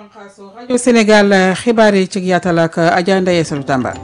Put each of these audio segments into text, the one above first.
bànqaasu rajo Sénégal xibaar yi ci yaatal ak Adja Ndeye Sall Tamba.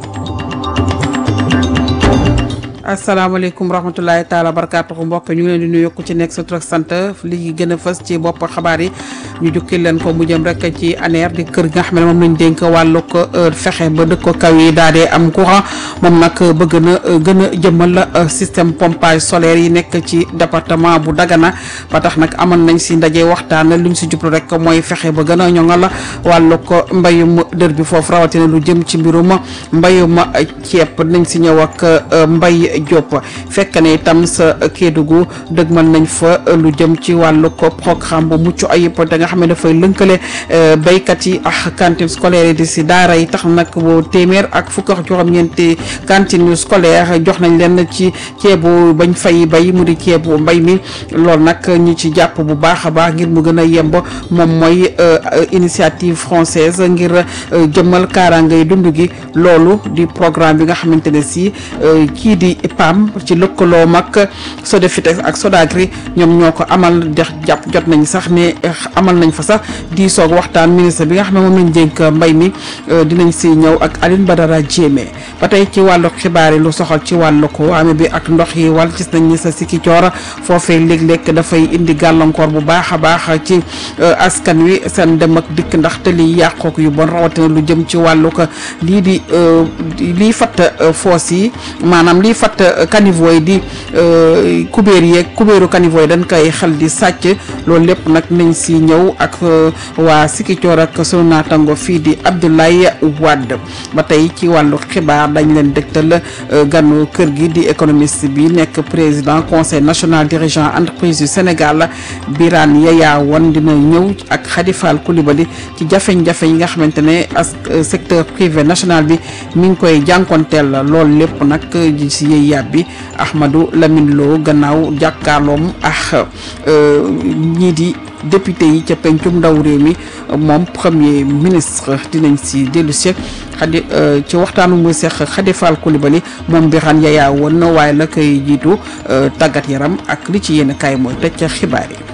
asalaamaaleykum rahmatulahi taala barakaatuhu mbokk ñu ngi leen di nuyu ku ci nekk sa tur ak sant li gën a fës ci bopp xabaar yi ñu jukki leen ko mu jëm rek ci ANER di kër gi nga xam ne moom lañ dénk wàllu ko fexe ba dëkk ko kaw yi daal di am courant moom nag bëgg na gën a jëmmal système pompage solaire yi nekk ci département bu Dagana ba tax nag amoon nañ si ndaje waxtaan lu ñu si jublu rek mooy fexe ba gën a ñoŋal wàllu ko mbayum dër bi foofu rawatina lu jëm ci mbirum mbayum ceeb nañ si ñëw ak mbay Diop fekk ne itam sa Kédougou dëgmal nañ fa lu jëm ci wàllu ko programme bu mucc ayib da nga xam ne dafay lënkale béykat yi ak cantine scolaire yi di si daara yi tax nag bu téeméer ak fukk ak juróom-ñeenti cantine scolaire jox nañ leen ci ceebu bañ fay bay mu di ceebu mbay mi loolu nag ñi ci jàpp bu baax a baax ngir mu gën a yemb moom mooy initiative française ngir jëmmal kaaraangay dund gi loolu di programme bi nga xamante ne si kii di PAM ci lëkkaloo mag Sodefitex ak Sodagri ñoom ñoo ko amal dex jàpp jot nañ sax ne amal nañ fa sax di soog waxtaan ministre bi nga xam ne moom lañ dénk mbay mi dinañ si ñëw ak Aline Badara Diémé ba tey ci wàllu xibaar yi lu soxal ci wàllu ko amee bi ak ndox yi wal gis nañ ni sa sikki coora foofee léeg-léeg dafay indi gàllankoor bu baax a baax ci askan wi seen dem ak dikk ndax te liy yàqook yu bon rawatina lu jëm ci wàllu ko lii di lii fatt foos yi maanaam lii fatt caniveau yi di kubéer yeeg kubéeru caniveau yi dañ koy xel di sàcc loolu lépp nag nañ si ñëw ak waa Sikicoor ak sunu naatango fii di Abdoulaye Wade ba tey ci wàllu xibaar dañ leen dégtal ganu kër gi di économiste bi nekk président conseil national dirigeant entreprise du Sénégal Birane Yaya Wane dina ñëw ak Khady Fall Coulibaly ci jafe-jafe yi nga xamante ne as secteur privé national bi mi ngi koy jànkonteel loolu lépp nag si yëy yàbbi Ahmadou Lamine Lo gannaaw jàkkaarloom ak ñii di député yi ca pencum ndaw réew mi moom premier ministre dinañ si dellu si xadi ci waxtaanu muy seex Khady Fall Coulibaly moom Birane Yaya Wane waaye la koy jiitu tàggat yaram ak li ci yéen kaay mooy tëj ca xibaar yi.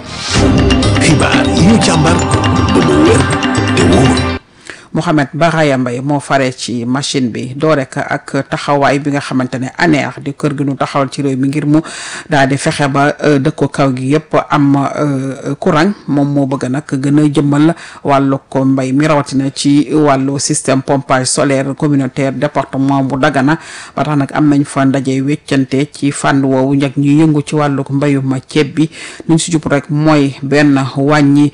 xibaar yi ñu càmbar ba mu wér te wóor. Mohamed Baraya Mbaye moo fare ci machine bi doo rek ak taxawaay bi nga xamante ne ANER di kër gi nu taxawal ci réew mi ngir mu daal di fexe ba dëkko kaw gi yëpp am courant moom moo bëgg nag gën a jëmmal wàllu ko mbay mi rawatina ci wàllu système pompage solaire communautaire département bu Dagana ba tax nag am nañ fa ndaje weccante ci fànn woowu njëkk ñuy yëngu ci wàllu mbayuma ceeb bi luñ si jub rek mooy benn wàññi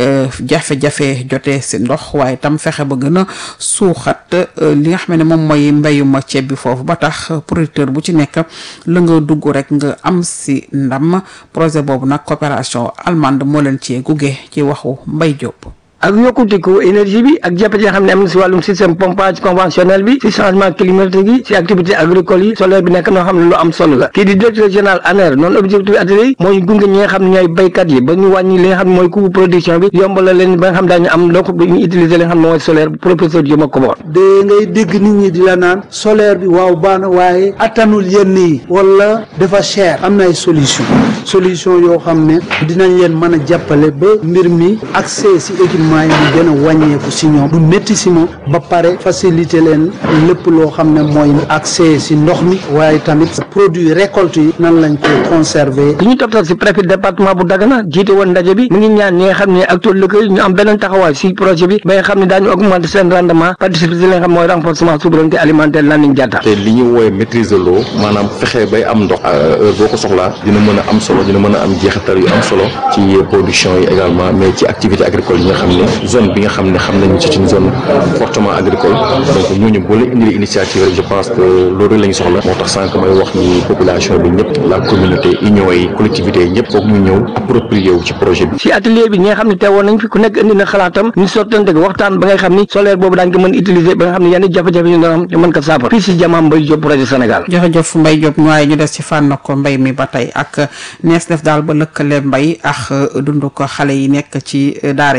jafe-jafe jotee si ndox waaye tam fexe ba gën a suuxat li nga xam ne moom mooy mbéyuma ceeb bi foofu ba tax producteur bu ci nekk la nga dugg rek nga am si ndam projet boobu nag coopération allemande moo leen ci gunge ci waxu Mbay Diop. ak yokkutiku énergie bi ak jafe yi nga xam ne am na si wàllum système pompage conventionnel bi si changement climatique yi si activité agricole yi solaire bi nekk noo xam ne lu am solo la kii di directeur général ANER noonu objectif atelier yi mooy gunge ñi nga xam ne ñooy béykat yi ba ñu wàññi li nga xam ne mooy coût production bi yombala leen ba nga xam daañu am donc ñu utiliser li nga xam ne mooy solaire professeur Dioma Kobor de ngay dégg nit ñi di la naan solaire bi waaw baax na waaye attanul yenn yi wala dafa cher am na ay solution solution yoo xam ne dinañ leen mën a jàppale ba mbir mi accès si équipement yi mu gën a wàññeeku si ñoom du métti si moom ba pare faciliter leen lépp loo xam ne mooy accès si ndox mi waaye tamit produit récolte yi nan lañ koy conserver li ñu toptal si préfet département bu Dagana jiite woon ndaje bi mu ngi ñaan ñi nga xam ne actuel lëkkëy ñu am beneen taxawaay si projet bi ba nga xam ne daañu augmenter seen rendement participer si li nga xam mooy renforcement souveraineté alimentaire lan lañ jàtta te li ñu woowe maîtrise de l'eau maanaam fexe bay am ndox heure boo ko soxlaa dina mën a am solo dina mën a am jeexital yu am solo ci production yi également mais ci activité agricole yi nga xam ne zone bi nga xam ne xam nañu ci une zone fortement agricole donc ñooñu boo leen indilee initiative rek je pense que loolu la ñu soxla moo tax sànq may wax ni population bi ñëpp la communauté union yi collectivités yi ñëpp foog ñu ñëw approprié wu ci projet bi si atelier bi ñi nga xam ne teewoon nañ fi ku nekk indi na xalaatam ñu sottante waxtaan ba nga xam ni solaire boobu daañ ko mën utiliser ba nga xam ne yenn jafe-jafe ñu doon am ñu mën ko saafara fii si jamaam Mbaye Diop projet Sénégal jërëjëf Mbaye Diop waaye ñu des ci fànn ko mbay mi ba tey ak nees def daal ba lëkkale mbay ak dund ko xale yi nekk ci daara yi di jàng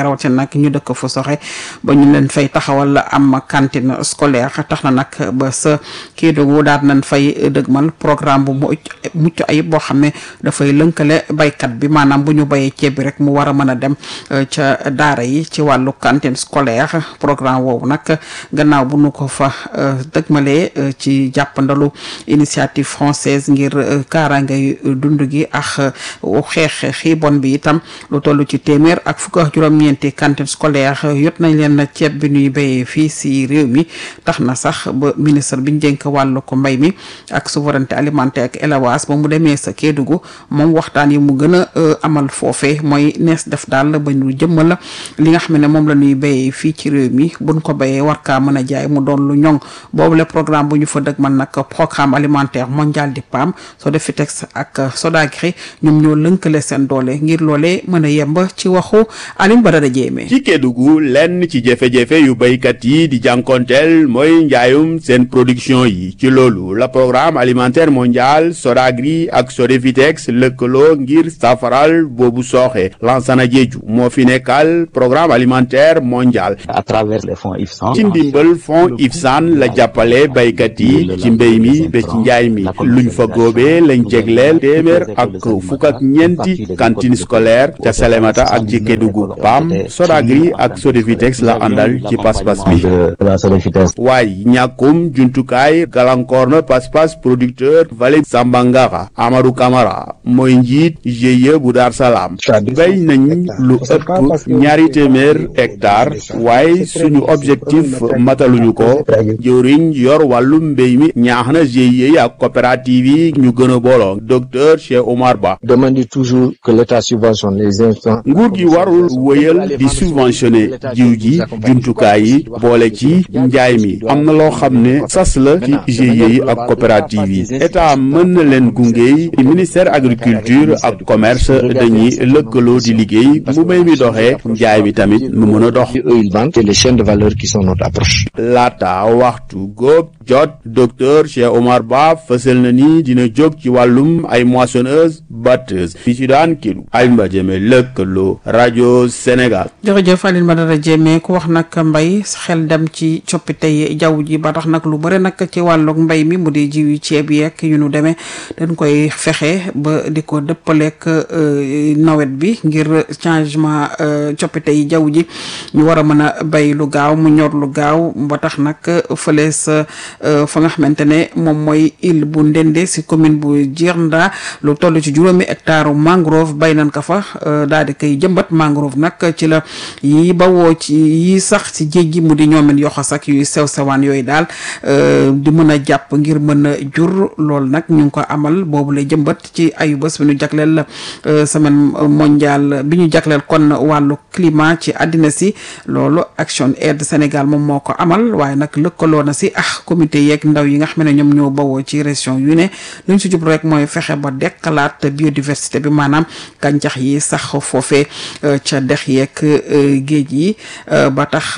kaaraange rawatina nag ñu dëkk fu soxe ba ñu leen fay taxawal am cantine scolaire tax na nag ba sa Kédougou daal nañ fay dëgmal programme bu mucc ayib boo xam ne dafay lënkale baykat bi maanaam bu ñu bayee ceeb bi rek mu war a mën a dem ca daara yi ci wàllu cantine scolaire programme woowu nag gannaaw bu nu ko fa dëgmalee ci jàppandalu initiative française ngir kaaraangay dund gi ak xeex xiibon bi itam lu toll ci téeméer ak fukk ak juróom-ñeenti cantine scolaire yot nañ leen ceeb bi ñuy béyee fii si réew mi tax na sax ba ministre bi ñu dénk wàllu ko mbay mi ak souveraineté alimentaire ak élevage ba mu demee sa Kédougou moom waxtaan yi mu gën a amal foofe mooy nees def daal ba ñu jëmmal li nga xam ne moom la ñuy béyee fii ci réew mi buñ ko béyee war kaa mën a jaay mu doon lu ñoŋ boobu le programme bu ñu fa dëgg man nag programme alimentaire mondial di PAM Sodefitex ak Sodagri ñoom ñoo lënkale seen doole ngir loolee mën a yemb ci waxu Alioune Badara Diémé ci Kédougou lenn ci jafe-jafe yu béykat yi di jànkonteel mooy njaayum seen production yi ci loolu la programme alimentaire mondial Sodagri ak Sodefitex lëkkaloo ngir safaral boobu sooxe Lansana Diédhiou moo fi nekkal programme alimentaire mondial à travers les fonds IFSAN ci ndimbal fonds IFSAN la jàppale béykat yi ci mbéy mi ba ci njaay mi luñ fa góobee lañ jegleel téeméer ak fukk ak ñeenti cantine scolaire ca Salémata ak ci Kédougou PAM Sodagri ak Sodefitex la àndal ci pas-pas bi waaye ñàkkum jumtukaay gàllankoor na pas-pas producteur vallée Sambangara Amadou Camara mooy njiit GIE bu Dar Salaam béy nañ lu ëpp ñaari téeméer hectare waaye suñu objectif mataluñu ko jëwriñ yor wàllum mbéy mi ñaax na GIE yi ak coopérative yi ñu gën a booloo docteur Cheikh Omar Ba demande toujours que l'État subventionne les instants nguur gi warul wëyal di subventionné jiw ji jumtukaay yi boole ci njaay mi am na loo xam ne sas la ci GIE yi ak coopérative yi état mën na leen gunge ministère agriculture ak commerce dañuy lëkkaloo di liggéey bu mbéy mi doxee njaay mi tamit mu mën a dox eux ils vendent c'est les chaînes de valeur qui sont notre approche laata waxtu góob jot docteur Cheikh Omar Ba fësal na ni dina jóg ci wàllum ay moissonneuse batteuse fi ci daan kilu Alioune Diémé lëkkaloo rajo Sénégal jërëjëf Alioune Badara Diémé ku wax nag mbay xel dem ci coppite yi jaww ji ba tax nag lu bëri nag ci wàllug mbay mi mu di jiw yi ceeb yeeg yu nu demee dañ koy fexe ba di ko dëppaleek nawet bi ngir changement coppite yi jaww ji ñu war a mën a bay lu gaaw mu ñor lu gaaw ba tax nag fële sa fa nga xamante ne moom mooy île bu Ndende si commune bu Djirnda lu toll ci juróomi hectare mangrove bay nañ ko fa daal di koy jëmbat mangrove nag ci la yi bawoo ci yi sax ci géej gi mu di ñoomen yoxos ak yuy sew sewaan yooyu daal di mën a jàpp ngir mën a jur loolu nag ñu ngi ko amal boobu lay jëmbat ci ayu bés bi ñu jagleel semaine mondiale bi ñu jagleel kon wàllu climat ci àddina si loolu Action Aid Sénégal moom moo ko amal waaye nag lëkkaloo na si ah comité yeeg ndaw yi nga xam ne ñoom ñoo bawoo ci région yu ne luñ si jublu rek mooy fexe ba dekkalaat biodiversité bi maanaam gàncax yi sax foofee ca dex yeeg géej yi ba tax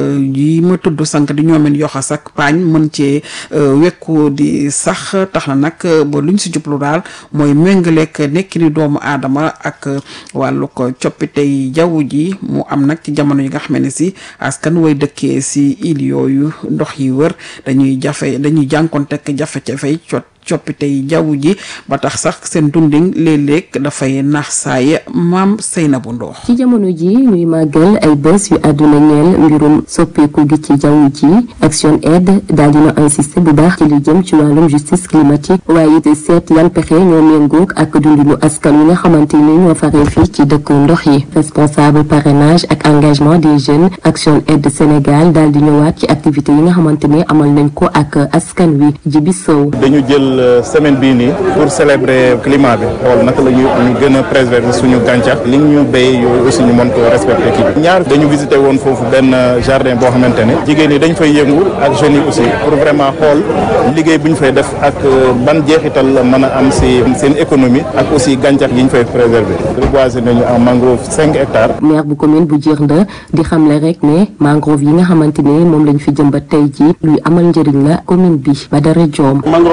yi ma tudd sànq di ñoomen yoxas ak paañ mën cee wekku di sax tax na nag ba luñ si jublu daal mooy méngaleek nekki ni doomu aadama ak wàllu ko coppite yi jaww ji mu am nag ci jamono yi nga xam ne si askan way dëkkee si île yooyu ndox yi wër dañuy jafe dañuy jànkontek jafe-jafe cot coppite yi jaww ji ba tax sax seen dundin léeg-léeg dafay naax saay maam Seynabou Ndox ci jamono ji ñuy màggal ay bés yu àdduna ñeel mbirum soppeeku gi ci jaww ji Action Aid daal dina insister bu baax ci li jëm ci wàllum justice climatique waaye it seet yan pexe ñoo méngoog ak dundinu askan wi nga xamante ni ñoo faree fii ci dëkku ndox yi responsable parrainage ak engagement des jeunes Action Aid Sénégal daal di ñëwaat ci activité yi nga xamante ni amal nañ ko ak askan wi Jibi Sow dañu jël semaine bii nii pour célébrer climat bi xool naka la ñu ñu gën a préserver suñu gàncax li ñu béy yooyu aussi ñu mën ko respecter kii bi ñaar dañu visité woon foofu benn jardin boo xamante ne jigéen ñi dañ fay yëngu ak jeunes yi aussi pour vraiment xool liggéey bu ñu fay def ak ban jeexital la mën a am si seen économie ak aussi gàncax yi ñu fay préserver reboiser nañu en mangrove cinq hectares. maire bu commune bu Djirnda di xamle rek ne mangrove yi nga xamante ne moom lañ fi jëmbat tey jii luy amal njëriñ la commune bi Badara Diom. mangrove njëriñam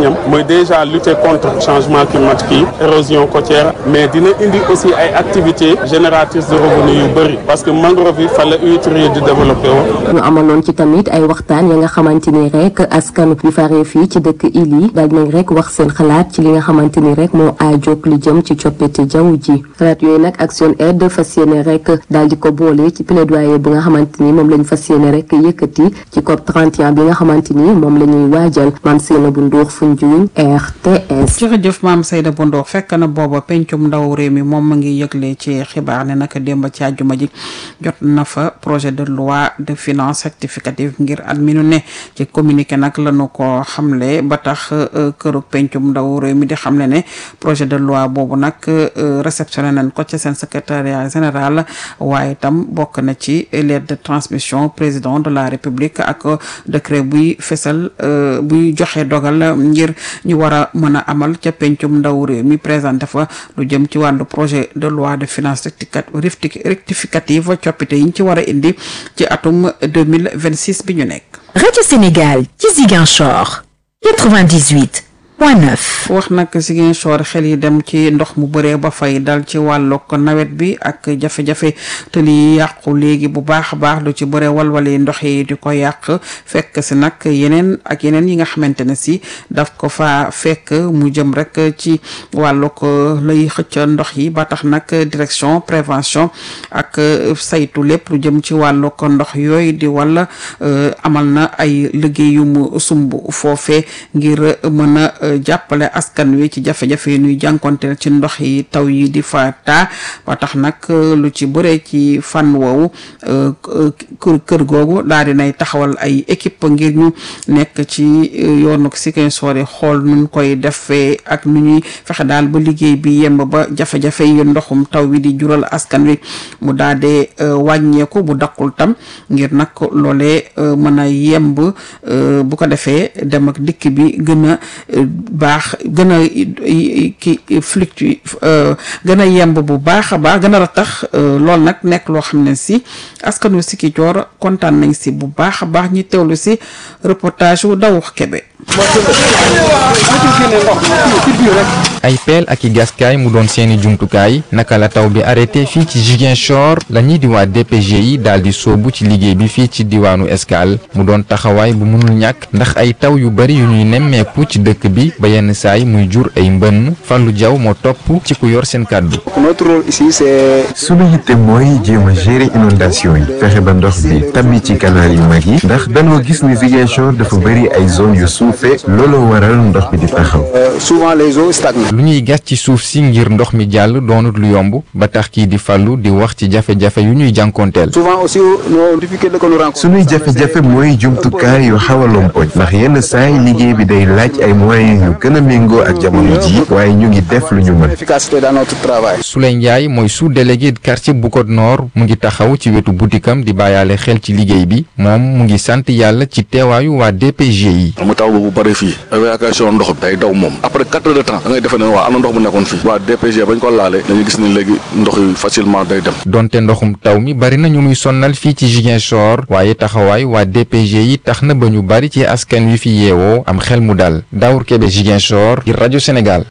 njëriñam mooy déjà lutter contre changement climatique yi érosion côtière mais dina indi aussi ay activités génératrices de revenus yu bëri parce que mangrove yi fa la huîtres yi di développé woon. ñu amaloon ci tamit ay waxtaan ya nga xamante ni rek askan wi faree fii ci dëkk il yi daal nañ rek wax seen xalaat ci li nga xamante ni rek moo aajoog li jëm ci coppite jaww ji xalaat yooyu nag Action Aid fas yéene rek daal di ko boole ci plaidoyer bu nga xamante ni moom lañ fas yéene rek yëkkati ci COP 31 bi nga xamante ni moom la ñuy waajal maam Seyna bu Ndour Foundiougne RTS. jërëjëf maam Seyda bu Ndour fekk na booba pencum ndaw réew mi moom ma ngi yëgle ci xibaar ne naka démb ci àjjuma ji jot na fa projet de loi de finance rectificative ngir at mi nu ne ci communiqué nag lañu ko xamle ba tax këru pencum ndaw réew mi di xamle ne projet de loi boobu nag réceptionné nañ ko ci seen secrétariat général waaye itam bokk na ci lettre de transmission président de la république ak décret buy fesal buy joxe dogal ngir ñu war a mën a amal ca pencum ndaw réew mi présenté fa lu jëm ci wàllu projet de loi de finance rectificative coppite yi ñu ci war a indi ci atum 2026 bi ñu nekk Radio Sénégal ci Ziguinchor 98 point 9. wax nag Ziguinchor xel yi dem ci ndox mu bëree ba fay dal ci wàllug nawet bi ak jafe-jafe te li yàqu léegi bu baax a baax lu ci bëree walwali ndox yi di ko yàq fekk si nag yeneen ak yeneen yi nga xamante ne si daf ko fa fekk mu jëm rek ci wàllug lay xëcc ndox yi ba tax nag direction prévention ak saytu lépp lu jëm ci wàllug ndox yooyu di wala amal na ay liggéey yu mu sumb foofee ngir mën a jàppale askan wi ci jafe-jafe yi ñuy jànkonteel ci ndox yi taw yi di fa taa ba tax nag lu ci bëree ci fànn woowu kër kër googu daal di nay taxawal ay équipe ngir ñu nekk ci yoonu Ziguinchor yi xool nuñ koy defee ak nu ñuy fexe daal ba liggéey bi yemb ba jafe-jafe yi ndoxum taw wi di jural askan wi mu daal di wàññeeku bu dakkul tam ngir nag loolee mën a yemb bu ko defee dem ak dikk bi gën a baax gën a ki fluctue gën a yemb bu baax a baax gën a ratax loolu nag nekk loo xam ne si askanu Ziguinchor kontaan nañ si bu baax a baax ñi teewlu si reportage wu daw Kebe ay peel ak i gaskaay mu doon seeni jumtukaay naka la taw bi arrêté fii ci Ziguinchor la ñuy di waa DPG yi daal di soobu ci liggéey bi fii ci diwaanu Escale mu doon taxawaay bu mënul ñàkk ndax ay taw yu bari yu ñuy nemmeeku ci dëkk bi ba yenn saay muy jur ay mbënn Fallou Diaw moo topp ci ku yor seen kàddu. notre rôle ici c'est. sunu yitte mooy jéem a gérer inondation yi fexe ba ndox bi tabbi ci canal yu mag yi ndax danoo gis ni Ziguinchor dafa bari ay zone yu suufee looloo waral ndox bi di taxaw. souvent les eaux stagnent. lu ñuy gas ci suuf si ngir ndox mi jàll doonut lu yomb ba tax kii di fàllu di wax ci jafe-jafe yu ñuy jànkoonteel. souvent aussi nos difficultés que nous rencontrons. sunuy jafe-jafe mooy jumtukaay yu xaw a lompoñ ndax yenn saay liggéey bi day laaj ay moyens yu gën a méngoo ak jamono ji waaye ñu ngi def lu ñu mën. efficacité dans notre travail. Souley Ndiaye mooy sous-délégué quartier Bukot Nord mu ngi taxaw ci wetu butikam di bàyyaale xel ci liggéey bi moom mu ngi sant yàlla ci teewaayu waa DPG yi. mu taw bu bëri fii évacuation ndox bi day daw moom après quatre heures de temps da ngay defe ne waa am na ndox bu nekkoon fii waa DPG bañ ko laalee dañuy gis ni léegi ndox yi facilement day dem. donte ndoxum taw mi bari na ñu muy sonnal fii ci Ziguinchor waaye taxawaay waa DPG yi tax na ba ñu bari ci askan wi fi yeewoo am xel mu dal Daour Kébé Ziguinchor ngir rajo Sénégal.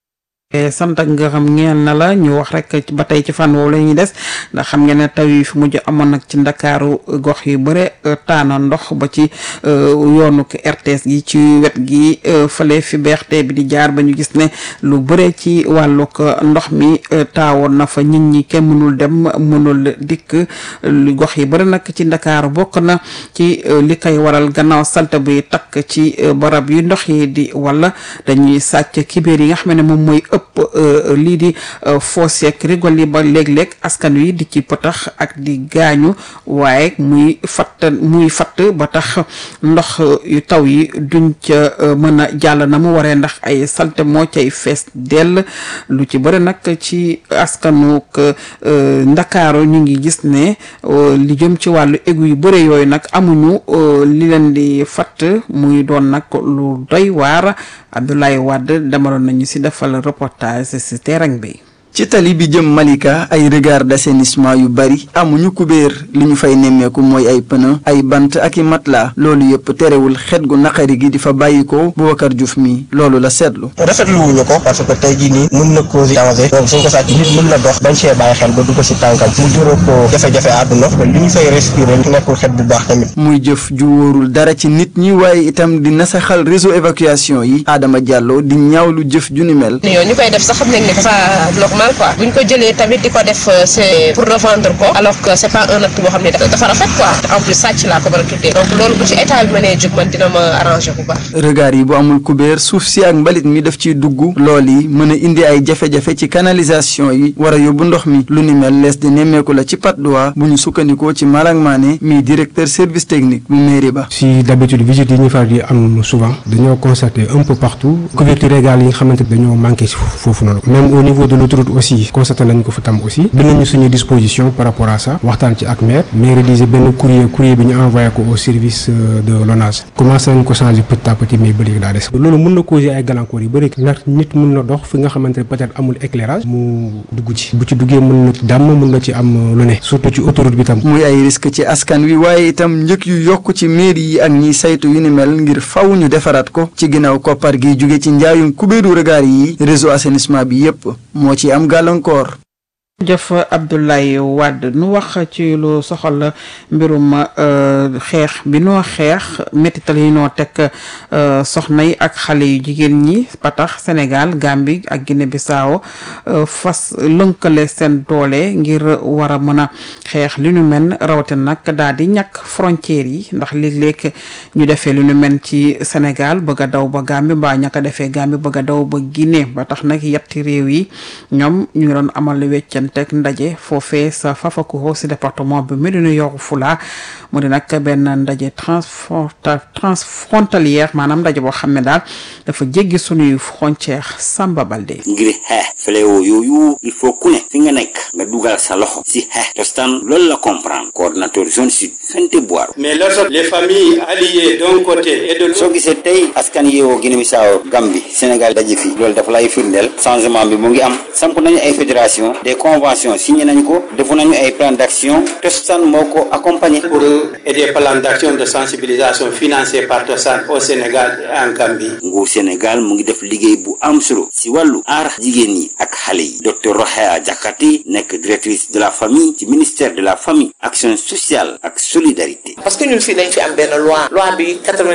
sant ak nga xam ngeen na la ñu wax rek ba tey ci fan woowu la ñuy des ndax xam ngeen ne taw yi fi mujj amoon nag ci ndakaaru gox yu bëre taana ndox ba ci yoonu RTS gi ci wet gi fële fi beexte bi di jaar ba ñu gis ne lu bëre ci wàllug ndox mi taawoon na fa nit ñi kenn mënul dem mënul dikk lu gox yi bëri nag ci ndakaaru bokk na ci li koy waral gannaaw salte bi takk ci barab yu ndox yi di wala dañuy sàcc kibéer yi nga xam ne moom mooy ëpp lii di foos yeeg rigol yi ba léeg-léeg askan wi di ci potax ak di gaañu waaye muy fatt muy fatt ba tax ndox yu taw yi duñ ca mën a jàll na mu waree ndax ay salte moo cay fees dell lu ci bëri nag ci askanuk ndakaaru ñu ngi gis ne li jëm ci wàllu égu yu bëri yooyu nag amuñu li leen di fatt muy doon nag lu doy waar Abdoulaye Wade demaloon nañu si defal reportage si terrain bi. ci tali bi jëm Malika ay regard d'assainissement yu bari amuñu kubéer li ñu fay nemmeeku mooy ay pneu ay bant ak i matelas loolu yëpp terewul xet gu naqari gi di fa bàyyi ko Boubacar Diouf mi loolu la seetlu. rafetlu wuñu ko parce que tey jii nii mën na causer danger donc suñ ko sàcc nit mën na dox bañ see bàyyi xel ba dugg si tànkam mu juróo ko jafe-jafe àdduna li ñu fay respirer nekkul xet bu baax tamit. muy jëf ju wóorul dara ci nit ñi waaye itam di nasaxal réseau évacuation yi Adama Diallo di ñaawlu jëf ju ni mel. yow ñu koy def sax xam nañ ne c'est pas normal quoi buñ ko jëlee tamit di ko def c'est pour revendre ko alors que c'est pas un acte boo xam ne dafa rafet quoi en plus sàcc laa ko mën a tuddee donc loolu bu ci état bi mënee jóg man dina ma arranger bu baax. regard yi bu amul kubéer suuf si ak mbalit mi daf ciy dugg lool yi mën a indi ay jafe-jafe ci canalisation yi war a yóbbu ndox mi lu ni mel lees di nemmeeku la ci Patte d'Oie bu ñu sukkandikoo ci Malang Mané mi directeur service technique bu mairie ba. si d'habitude visite yi ñu faral di am souvent dañoo constater un peu partout couverture régale yi nga xamante dañoo manqué si foofu noonu même au niveau de l'autoroute aussi constaté nañ ko fa tam aussi bi nañu suñu disposition par rapport à ça waxtaan ci ak maire maire rédigé benn courrier courrier bi ñu envoyé ko au service de l'ONAS commencé nañ ko changer petit à petit mais ba léegi daa des loolu mën na causer ay gàllankoor yu bëri ndax nit mën na dox fi nga xamante ne peut-être amul éclairage mu dugg ci bu ci duggee mën na dàmm mën na ci am lu ne surtout ci autoroute bi tam muy ay risque ci askan wi waaye itam njëg yu yokk ci mairie yi ak ñiy saytu yu ni mel ngir faw ñu defaraat ko ci ginnaaw koppar gi jóge ci njaayum kubéeru regard yi réseau assainissement bi yépp moo ci am gàllankoor jëf Abdoulaye Wade nu wax ci lu soxal mbirum xeex bi noo xeex métital yi noo teg soxna yi ak xale yu jigéen ñi ba tax Sénégal Gambie ak Guinée Bissau fas lënkale seen doole ngir war a mën a xeex li nu mel rawatina nag daal di ñàkk frontières yi ndax léeg-léeg ñu defee li nu mel ci Sénégal bëgg a daw ba Gambie mbaa ñàkk a defee Gambie bëgg a daw ba Guinée ba tax nag yetti réew yi ñoom ñu ngi doon amal weccan teg ndaje foofee sa Fafakuro si département bi Médina Yoro Fula mu di nag benn ndaje transfrontalière maanaam ndaje boo xam ne daal dafa jéggi sunuy frontière Samba Balde ngir xeex fléau yooyu il faut ku ne fi nga nekk nga dugal sa loxo si xeex tostan loolu la comprendre coordinateur zone sud Fente Boiro mais lorsque les familles alliées d'un côté et de l'autre soo gisee tey askan yeewoo Guinée-Bissau Gambie Sénégal daje fi loolu dafa lay firndeel changement bi mu ngi am samp nañu ay fédération des conventions signé nañu ko defu nañu ay plan d'action Tostan moo ko accompagné pour aider plan d'action de sensibilisation financé par Tostan au Sénégal et en Gambie nguur Sénégal mu ngi def liggéey bu am solo si wàllu aar jigéen ñi ak xale yi docteur Rohaya Diakhaté nekk directrice de la famille ci ministère de la famille action sociale ak solidarité parce que ñun fii dañ fi am benn loi loi bi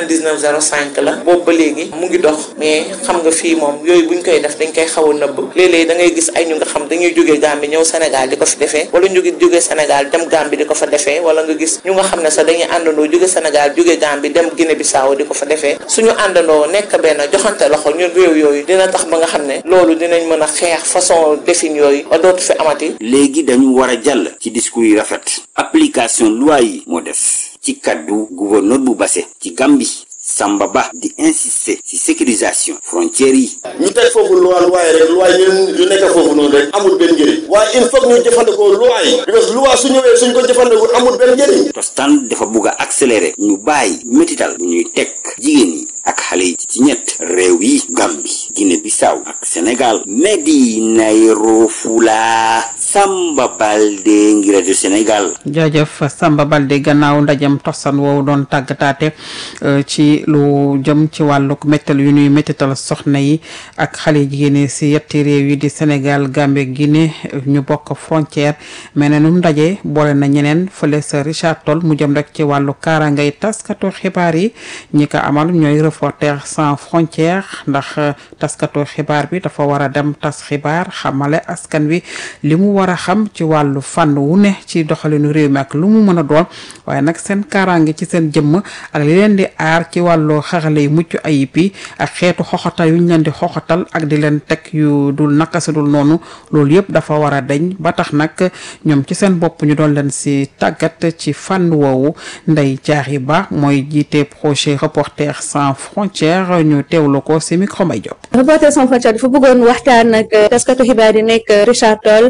9905 la boobu ba léegi mu ngi dox mais xam nga fii moom yooyu buñ koy def dañ koy xaw a nëbb léeg-léeg da ngay gis ay ñu nga xam dañuy jógee Gambie ñëw Sénégal di ko fi defee wala ñu ngi jógee Sénégal dem Gambie di ko fa defee wala nga gis ñu nga xam ne sax dañuy àndandoo jóge Sénégal jóge Gambie dem Guinée Bissau di ko fa defee suñu àndandoo nekk benn joxante loxo ñun réew yooyu dina tax ba nga xam ne loolu dinañ mën a xeex façon defin yooyu ba dootu fi amati léegi dañu war a jàll ci discours yi rafet application loi yi moo des ci kaddu gouverneur bu Basse ci Gambie Samba Ba di insister ci sécurisation frontières yi. ñu teg foofu loi loi rek loi ñun ñu nekk foofu noonu rek amul benn njëriñ waaye il faut que ñu jëfandikoo loi yi parce que loi su ñëwee suñ ko jëfandikoo amul benn njëriñ. Tostan dafa bugg a accélérer ñu bàyyi métital bu ñuy teg jigéen yi ak xale yi ci ñett réew yi Gambie Guinée Bissau ak Sénégal Medina Yoro Fula Samba Balde ngir rajo Sénégal. jaajëf Samba Balde gannaaw ndajem Tostan woowu doon tàggataate ci lu jëm ci wàllug méttal yu ñuy méttital soxna yi ak xale jigéen yi si yetti réew yi di Sénégal Gambie Guinée ñu bokk frontière mais ne nu ndaje boole na ñeneen fële sa Richard Toll mu jëm rek ci wàllu kaarangay taskatu xibaar yi ñi ko amal ñooy Reporters sans frontières ndax taskatu xibaar bi dafa war a dem tas xibaar xamale askan wi li mu war a xam ci wàllu fànn wu ne ci doxalinu réew mi ak lu mu mën a doon waaye nag seen kaaraange ci seen jëmm ak li leen di aar ci wàllu xarale yu mucc ayib yi ak xeetu xoxatal yu ñu leen di xoxatal ak di leen teg yu dul naka si dul noonu loolu yëpp dafa war a deñ ba tax nag ñoom ci seen bopp ñu doon leen si tàggat ci fànn woowu Ndeye Diary Ba mooy jiite projet Reporters sans frontières ñu teewlu ko si micro may Diop. Reporters sans frontières dafa bëggoon waxtaan ak taskatu xibaar yi nekk Richard Toll ak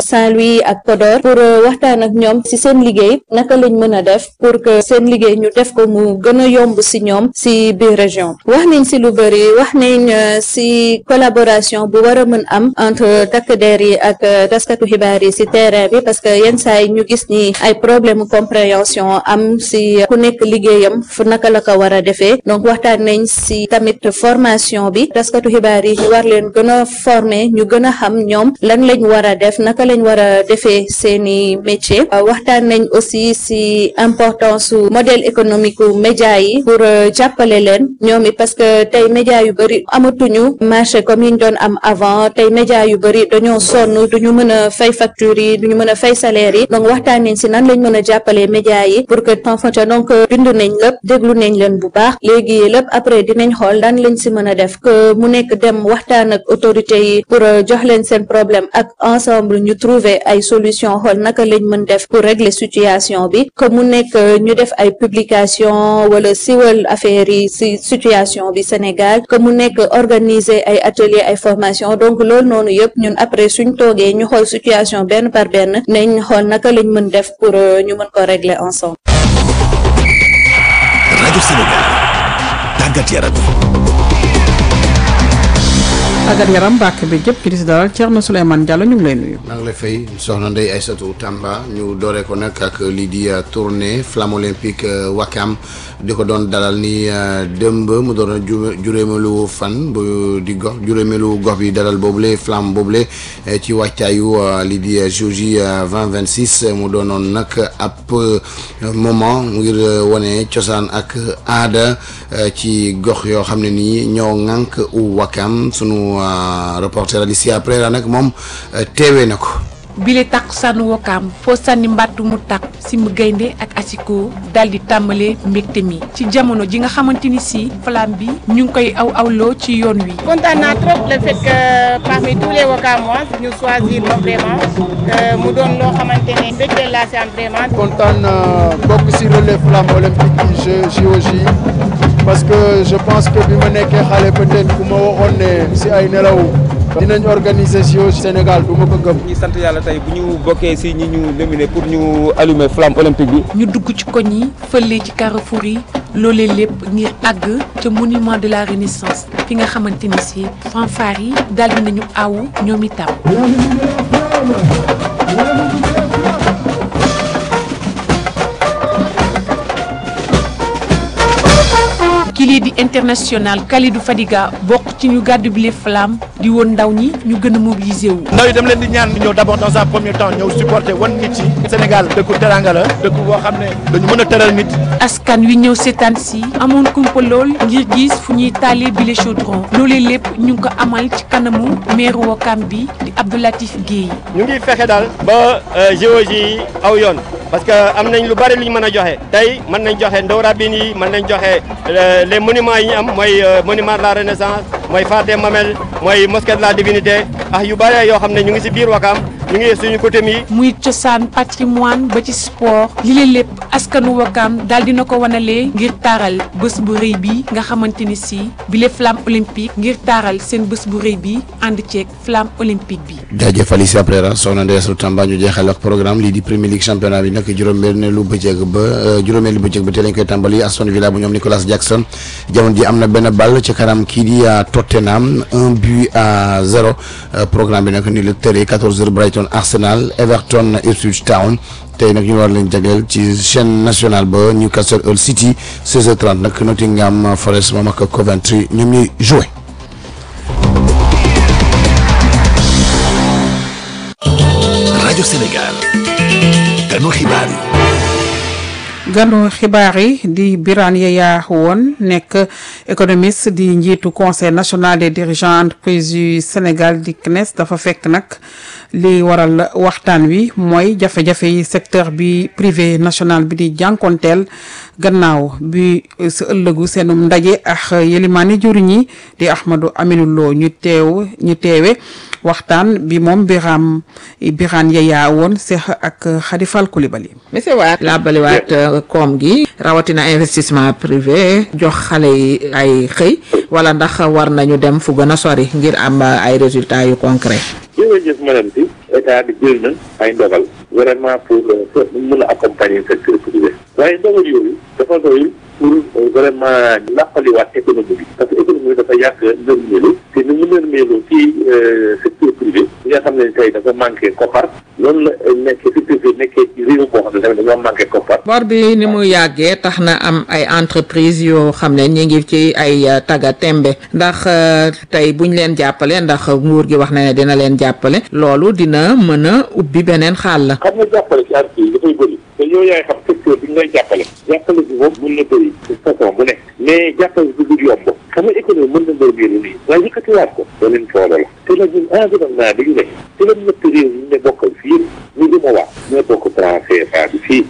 Saint-Louis ak Podor pour waxtaan ak ñoom ci seen liggéey naka lañ mën a def pour que seen liggéey ñu def ko mu gën a yomb ci ñoom ci biir région wax nañ ci lu bari wax nañ ci collaboration bu war a mën am entre takk der yi ak taskatu xibaar yi ci terrain bi parce que yenn saa yi ñu gis ni ay problème compréhension am ci ku nekk liggéeyam fu naka la ko war a defee donc waxtaan nañ ci tamit formation bi taskatu xibaar yi ñu war leen gën a former ñu gën a xam ñoom lan lañ war a def naka lañ war a defee seeni métier waxtaan nañ aussi ci importance su modèle économique u média yi pour jàppale leen ñoom it parce que tey média yu bari amatuñu marché comme yi ñu doon am avant tey média yu bari dañoo sonn duñu mën a fay facture yi duñu mën a fay salaire yi donc waxtaan nañ ci nan lañ mën a jàppale média yi pour que en fonction donc bind nañ lépp déglu nañ leen bu baax léegi lépp après dinañ xool dan lañ ci mën a def que mu nekk dem waxtaan ak autorités yi pour jox leen seen problème ak ensemble ñu trouver ay solution xool naka lañ mën def pour régler situation bi que mu nekk ñu def ay publication wala siwal affaire yi ci situation bi Sénégal que mu nekk organiser ay atelier ay formation donc loolu noonu yëpp ñun après suñ toogee ñu xool situation benn par benn nañ xool naka lañ mën def pour ñu mën ko régler ensemble. rajo Sénégal tàggat yaram tàggat yaram mbàkk bi jëpp ki di si dalal Thierno Souleymane Diallo ñu ngi lay nuyu. maa ngi lay fay soxna Ndeye Aïssatou Tamba ñu dooree ko nag ak lii di tournée flamme olympique Wakam di ko doon dalal ni dëmb mu doon juróomeelu fan bu di gox juróomeelu gox bi dalal boobule flamme boobule ci wàccaayu lii di JOJ 2026 mu doonoon nag ab moment ngir wane cosaan ak aada ci gox yoo xam ne nii ñoo ŋànk Wakam sunu reporter Alicia Pereira nag moom teewee na ko. bile takkusaanu Wakaam foo sànni mbàttu mu takk si mu gaynde ak asiko daal di tàmbalee mbégte mi ci jamono ji nga xamante ni si flamme bi ñu ngi koy aw awloo ci yoon wi. kontaan naa trop le fait que parmi tous les Wakamois ñu choisir ma vraiment mu doon loo xamante ne mbégte laa si am vraiment. kontaan bokk si relais flamme olympique yi JOJ parce que je pense que bi ma nekkee xale peut-être ku ma waxoon ne si ay nelaw. dinañ organiser JOJ Sénégal du ma ko gëm. ñi sant yàlla tey bu ñu bokkee si ñi ñu nominé pour ñu allumer flamme olympique bi. ñu dugg ci koñ yi fële ci carrefour yi loolee lépp ngir àgg ca monument de la renaissance fi nga xamante ni si fanfare yi daal di nañu awu ñoom itam. kii di international Kalidou Fadiga bokk ci ñu gàddu bile flamme di woon ndaw ñi ñu gën a mobiliser wu. ndaw yi dem leen di ñaan ñëw d'abord dans un premier temps ñëw supporter wan nit yi Sénégal dëkku teranga la dëkku boo xam ne dañu mën a teral nit. askan wi ñëw seetaan si amoon kumpa lool ngir gis fu ñuy taalee bile chaudron loolee lépp ñu ngi ko amal ci kanamu maire Wakam bi di Abdoulatif Guèye. ñu ngi fexe daal ba JOJ yi aw yoon parce que am nañ lu bari lu ñu mën a joxe tey mën nañ joxe ndaw rabine yi mën nañ joxe les monuments yi ñu am mooy monument de la renaissance mooy phare des Mamelles mooy mosquée de la divinité ah yu bari yoo xam ne ñu ngi ci biir Wakam ñu ngi suñu côté mi. muy cosaan patrimoine ba ci sport li leen lépp askanu Wakam daal dina ko wanalee ngir taaral bés bu rëy bi nga xamante ni si bile flamme olympique ngir taaral seen bés bu rëy bi ànd ceeg flamme olympique bi. jaajëf Alicia Pereira soxna Ndeye Aïssatou Tamba ñu jeexal ak programme lii di Premier League championnat bi nag juróom-benneelu bëccëg ba juróomeelu bëccëg ba tey lañ koy tàmbali Aston Villa bu ñoom Nicolas Jackson jamono ji am na benn ball ci kanam kii di Tottenham un but à zéro programme bi nag ni la tëree 14h Brighton Arsenal Everton Ipswich Town tey nag ñu war leen jagleel ci chaîne nationale ba Newcastle Hull City 16h30 nag Nottingham Forest moom ak Coventry ñoom ñuy joué. rajo Sénégal ganu xibaar yi. ganu xibaar yi di Birane Yaya woon nekk économiste di njiitu conseil national des dirigeants entreprises yu Sénégal di CNES dafa fekk nag li waral waxtaan wi mooy jafe-jafe yi secteur bi privé national bi di jànkonteel gannaaw bi sa ëllëgu seenum ndaje ak yelimaani juriñ yi di Ahmadou Aminou Lo ñu teew ñu teewe waxtaan bi moom Birame Birane Yaya woon seex ak Khady Fall Coulibaly monsieur Waat laabaliwaat koom gi rawatina investissement privé jox xale yi ay xëy wala ndax war nañu dem fu gën a sori ngir am ay résultats yu concret jërëjëf madame si état bi jël na ay ndogal vraiment pour mën a accompagner secteur privé waaye ndogal yooyu dafa doyul pour vraiment làqaliwaat économie bi parce que économie bi dafa yàgg nërmeelu te ni mu nërmeelu ci secteur privé bi nga xam ne tey dafa manqué koppar loolu la nekkee secteur privé nekkee ci réew boo xam ne tamit dañoo manqué koppar bor bi ni mu yàggee tax na am ay entreprise yoo xam ne ñi ngi ci ay taga tembe ndax tey buñ leen jàppale ndax nguur gi wax na ne dina leen jàppale loolu dina mën a ubbi beneen xaal la xam nga jàppale ci entreprise dafay bëri te yow yaay xam secteur bi ñu lay jàppale jàppale bi moom mën na bëri façon bu nekk mais jàppale bi du yomb xam nga économie mën na mbay biiru nii waaye yëkkatiwaat ko beneen coono la te nag ñun environnement bi ñu ne te la ñett réew ñu ne bokkal fii ñu ngi ma wax ñoo bokk franc CFA bi fii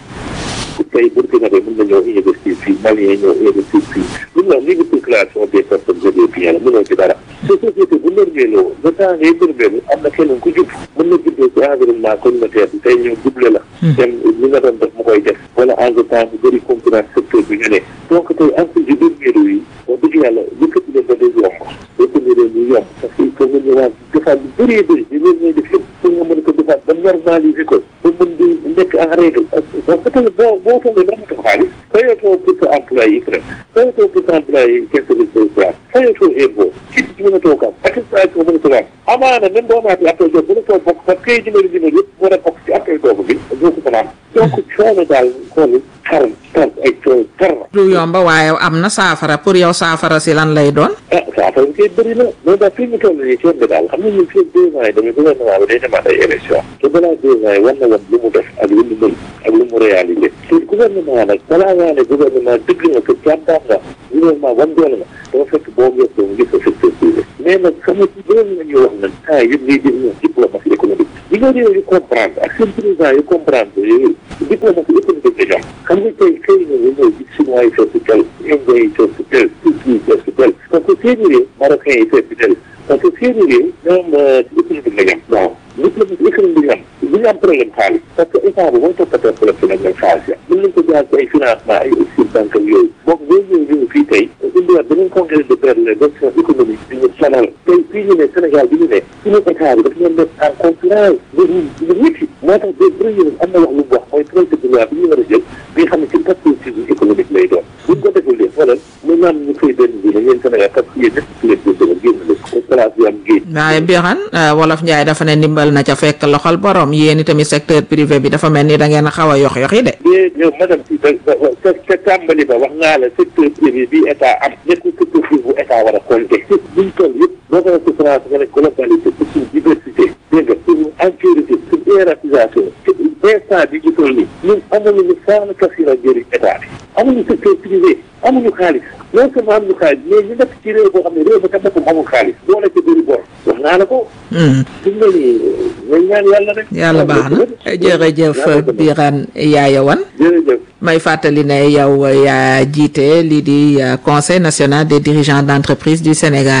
tey Burkina Faso mën na ñëw investir fii Malien ñëw investir fii lu ñu wax libre circulation des personnes et des biens la mënoo ci dara te société bu nërmeeloo le temps ngay nërmeelu am na keneen ku jub mën na juddoo ci environnement communautaire bi tey ñëw double la dem li nga doon def mu koy def wala en temps bu bëri concurrence secteur bi ñu ne donc tey entreprise yu nërmeelu yi wax dëgg yàlla yëkkati leen ba day yomb yëkkati leen ñu yomb parce que il faut nga ñëwaat defaat lu bëree bëri di leen ñooy def yëpp pour nga mën ko defaat ba normaliser ko ba mën di nekk en règle parce que tamit boo boo toogee ba amatoo xaalis fayatoo pour sa employé yi crème fayatoo pour sa employé yi caisse de social fayatoo impôt ci mën a toog am attestation mën a toog am amaana même boo maatee appel d'offre mën a toog bokk parce que kay numéro numéro yëpp war a bokk ci appel d'offre bi doo ko mën a am donc coono daal xool xar tar ay coono tar na du yomba waaye am na saafara pour yow saafara si lan lay doon ah saafara bi koy bëri na loolu daal fii ñu toll nii coono daal xam nga ñun fii deux ans yi tamit gouvernement bi day demaat ay élection te balaa deux ans yi war na woon lu mu def ak lu mu mën ak lu mu réalisé te gouvernement nag balaa ngaa ne gouvernement dëgg nga que jàmbaar nga gouvernement wan doole nga dafa fekk boo gëstoo mu gis ko secteur privé mais nag xam nga ci loolu la ñuy wax nag temps yëpp ngay dégg ñoom diplomatie économique li nga réew yu comprendre ak seen président yu comprendre yooyu diplomatie économique la ñoom xam nga tey xëy na nga ñëw gis chinois yi fees tel indien yi fees tel turquie yi fees tel parce que seeni réew marocain yi fees tel parce que seeni réew ñoom économique la ñoom bon diplomatie économique la ñu am ñu am problème xaalis parce que état bi mooy toppatoo problème nag xaalis ya mën nañ ko jaar ci ay financement ay aussi banque yooyu donc boo ñëw ñëw fii tey indiwaat beneen congrès de perdre les options économiques bi ñu sonal tey fii ñu ne Sénégal bi ñu ne suñu état bi dafa ñoon def en concurrence ñu ñu ñitti moo tax de premier am na wax lu mu wax mooy projet de loi bi ñu war a jël bi nga xam ne ci perspective économique lay doon buñ ko deful lee xoolal mu naan ñu fay benn bi ne yéen Sénégal parce que yéen ñëpp ci leen jël génn leen ko place bi am géej waaye Birane wolof Njaay dafa ne ndimbal na ca fekk loxol borom yéen itamit secteur privé bi dafa mel ni da ngeen a xaw a yox yoxi de mais yow madame si da ca ca tàmbali ba wax naa la secteur privé bi état am nekkul secteur privé bu état war a compter buñ toll yëpp boo ko ci France nga ne globalité pour suñu diversité dégg nga pour entièreté pour hiérarchisation instant bi ñu toll nii ñun amuñu ñu faana kasira njëriñ état bi amuñu secteur privé amuñu xaalis non seulement amuñu xaalis mais ñu nekk ci réew boo xam ne réew ba ca boppam amul xaalis boo nekk bëri bor wax naa la ko fi mu ne nii ngay ñaan yàlla rek yàlla baax na jërëjëf Birane Yaya Wane jërëjëf may fàttali ne yow yaa jiite lii di conseil national des dirigeants d'entreprise du Sénégal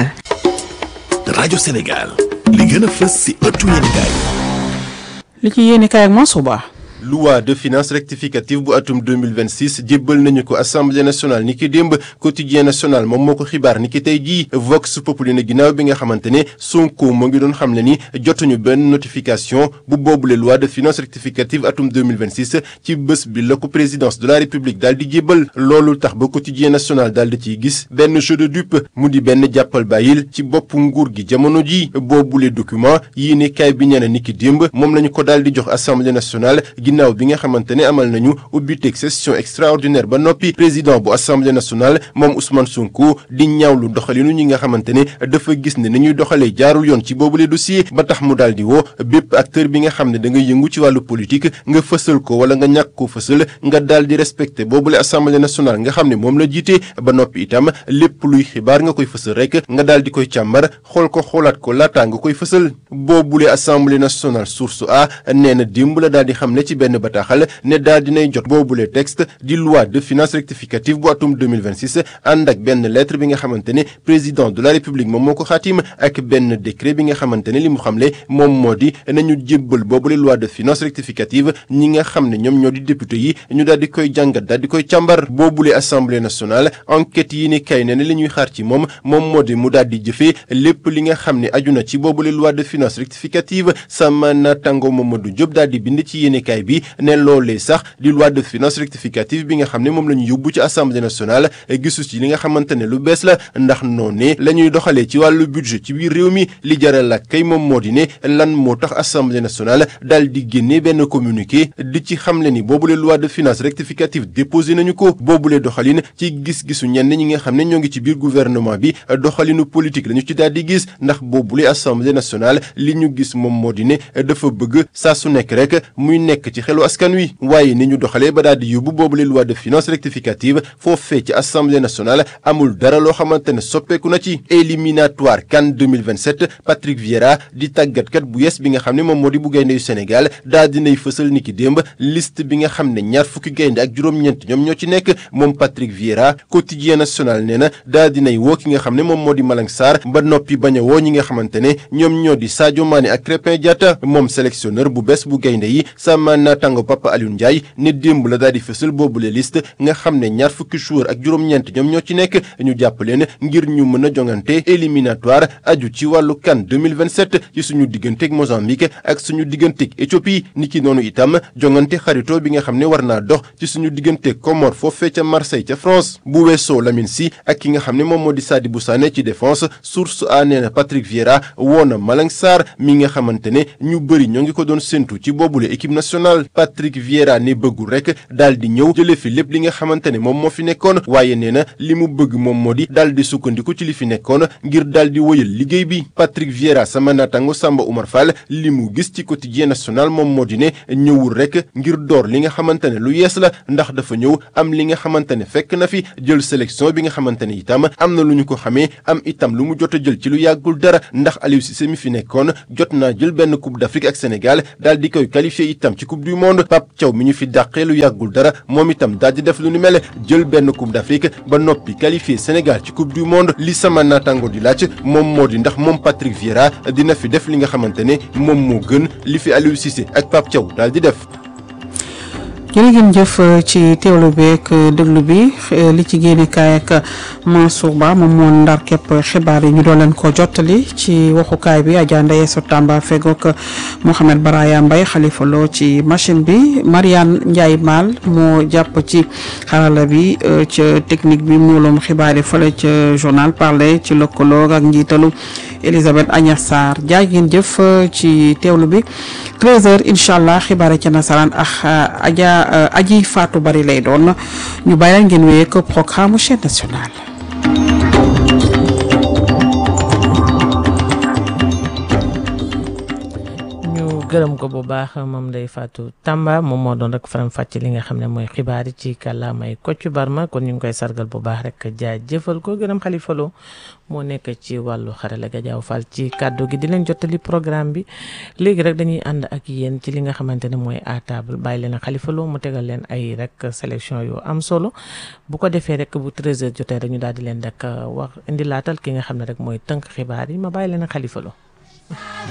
rajo Sénégal li gën a fës si ëttu yéenekaay li ci yéene kaay ak Mansour loi de finances rectificative bu atum 2026 jébbal nañu ko assemblée nationale ni ki démb quotidien national moom moo ko xibaar ni ki tey jii vox populi na ginnaaw bi nga xamante ne Sonko moo ngi doon xam le ni jotuñu benn notification bu boobule loi de finances rectificative atum 2026 ci bés bi la ko présidence de la république daal di jébbal loolu tax ba quotidien national daal di ciy gis benn jeu de dupe mu di benn jàppal bàyyil ci bopp nguur gi jamono ji boobule document yii ne kaay bi ñene ni ki démb moom lañu ko daal di jox assemblée nationale ginnaaw bi nga xamante ne amal nañu ubbiteeg session extraordinaire ba noppi président bu assemblée nationale moom Ousmane Sonko di ñaawlu doxalinu ñi nga xamante ne dafa gis ne ni ñuy doxalee jaarul yoon ci boobule dossier ba tax mu daal di woo bépp acteur bi nga xam ne da nga yëngu ci wàllu politique nga fësal ko wala nga ñàkk ko fësal nga daal di respecté boobule assemblée nationale nga xam ne moom la jiite ba noppi itam lépp luy xibaar nga koy fësal rek nga daal di koy càmbar xool ko xoolaat ko laataa nga koy fësal boobule assemblée nationale source a nee na démb la daal di xam ne ci benn bataaxal ne daal dinay jot boobule texte di loi de finances rectificative bu atum 2026 ànd ak benn lettre bi nga xamante ne président de la république moom moo ko xaatim ak benn décret bi nga xamante ne li mu xamle moom moo di nañu jébbal boobule loi de finances rectificative ñi nga xam ne ñoom ñoo di député yi ñu daal di koy jàngat daal di koy càmbar boobule assemblée nationale enquête yi ni kay ne ne li ñuy xaar ci moom moom moo di mu daal di jëfee lépp li nga xam ne aju na ci boobule loi de finances rectificative sama natango Mamadou Diop daal di bind ci yéenekaay bi ne loolee sax di loi de finances rectificative bi nga xam ne moom la ñu yóbbu ci assemblée nationale gisu ci li nga xamante ne lu bees la ndax noonee la ñuy doxalee ci wàllu budget ci biir réew mi li jaral la kay moom moo di ne lan moo tax assemblée nationale daal di génne benn communiqué di ci xamle ni boobule loi de finances rectificative déposé nañu ko boobule doxalin ci gis-gisu ñenn ñi nga xam ne ñoo ngi ci biir gouvernement bi doxalinu politique la ñu ci daal di gis ndax boobule assemblée nationale li ñu gis moom moo di ne dafa bëgg saa su nekk rek muy nekk ci xelu askan wi waaye ni ñu doxalee ba daal di yóbbu boobule loi de finances rectificative foofee ci assemblée nationale amul dara loo xamante ne soppeeku na ci éliminatoire CAN 2027 Patrick Vieira di tàggatkat bu yes bi nga xam ne moom moo di bu gaynde yu Sénégal daal dinay fësal ni ki démb liste bi nga xam ne ñaar fukki gaynde ak juróom-ñeent ñoom ñoo ci nekk moom Patrick Vieira quotidien national nee na daal dinay woo ki nga xam ne moom moo di Malang Sarr ba noppi bañ a woo ñi nga xamante ne ñoom ñoo di Sadio Mané ak Crépin Diatta moom sélectionneur bu bees bu gaynde yi sama naataango Papa Aliou Ndiaye ne démb la daal di fësal boobule liste nga xam ne ñaar fukki joueur ak juróom-ñeent ñoom ñoo ci nekk ñu jàpp leen ngir ñu mën a jongante éliminatoire aju ci wàllu CAN 2027 ci suñu digganteeg Mozambique ak suñu digganteeg Éthiopie niki noonu itam jongante xarito bi nga xam ne war naa dox ci suñu digganteeg Comore foofee ca Marseille ca France bu weesoo Lamine Sy ak ki nga xam ne moom moo di Sadibou Sané ci défense source a nee na Patrick Vieira woo na Malang Sarr mi nga xamante ne ñu bëri ñoo ngi ko doon séntu ci boobule équipe nationale Patrick Vieira ne bëggul rek daal di ñëw jële fi lépp li nga xamante ne moom moo fi nekkoon waaye nee na li mu bëgg moom moo di daal di sukkandiku ci li fi nekkoon ngir daal di wëyal liggéey bi Patrick Vieira sama naataango Samba Oumar Fall li mu gis ci quotidien national moom moo di ne ñëwul rek ngir door li nga xamante ne lu yees la ndax dafa ñëw am li nga xamante ne fekk na fi jël sélection bi nga xamante ne itam am na lu ñu ko xamee am itam lu mu jot a jël ci lu yàggul dara ndax Aliou Cissé mi fi nekkoon jot naa jël benn coupe d'Afrique ak Sénégal daal di koy qualifié itam ci coupe du monde Pape Thiaw mi ñu fi dàqee lu yàggul dara moom itam daal di def lu ni mel jël benn coupe d'Afrique ba noppi qualifié Sénégal ci coupe du monde li sama naataango di laaj moom moo di ndax moom Patrick Vieira dina fi def li nga xamante ne moom moo gën li fi Aliou Cissé ak Pape Thiaw daal di def. jërë ngeen jëf ci teewlu bi ak déglu bi li ci génnekaay ak Mansour Ba moom moo ndar képp xibaar yi ñu doon leen ko jottali ci waxukaay bi Adja Ndeye Sotamba fegook Mohamed Baraya Mbaye Khalifa Lo ci machine bi Mariane Ndiaye Mal moo jàpp ci xarala bi ca technique bi muulum xibaar yi fële ca journal parler ci lëkkaloo ak njiitalu Elisabeth Agnès Sarr jaay ngeen jëf ci teewlu bi 13h incha allah xibaar yi ca nasaraan ak Adja aji Fatou Bari lay doon ñu bàyyi leen ngeen wéyee ko programme chaîne nationale. gërëm ko bu baax moom Ndeye Fatou Tamba moom moo doon rek faram fàcc li nga xam ne mooy xibaar yi ci kàllaamay Kocc Barma kon ñu ngi koy sargal bu baax rek jaajëfal ko gërëm Xalifa Lo moo nekk ci wàllu xarala ga jaaw fal ci kàddu gi di leen jottali programme bi léegi rek dañuy ànd ak yéen ci li nga xamante ne mooy à table bàyyi leen Xalifa Lo mu tegal leen ay rek sélection yu am solo bu ko defee rek bu 13h jotee rek ñu daal di leen rek wax indi laatal ki nga xam ne rek mooy tënk xibaar yi ma bàyyi leen Xalifa Lo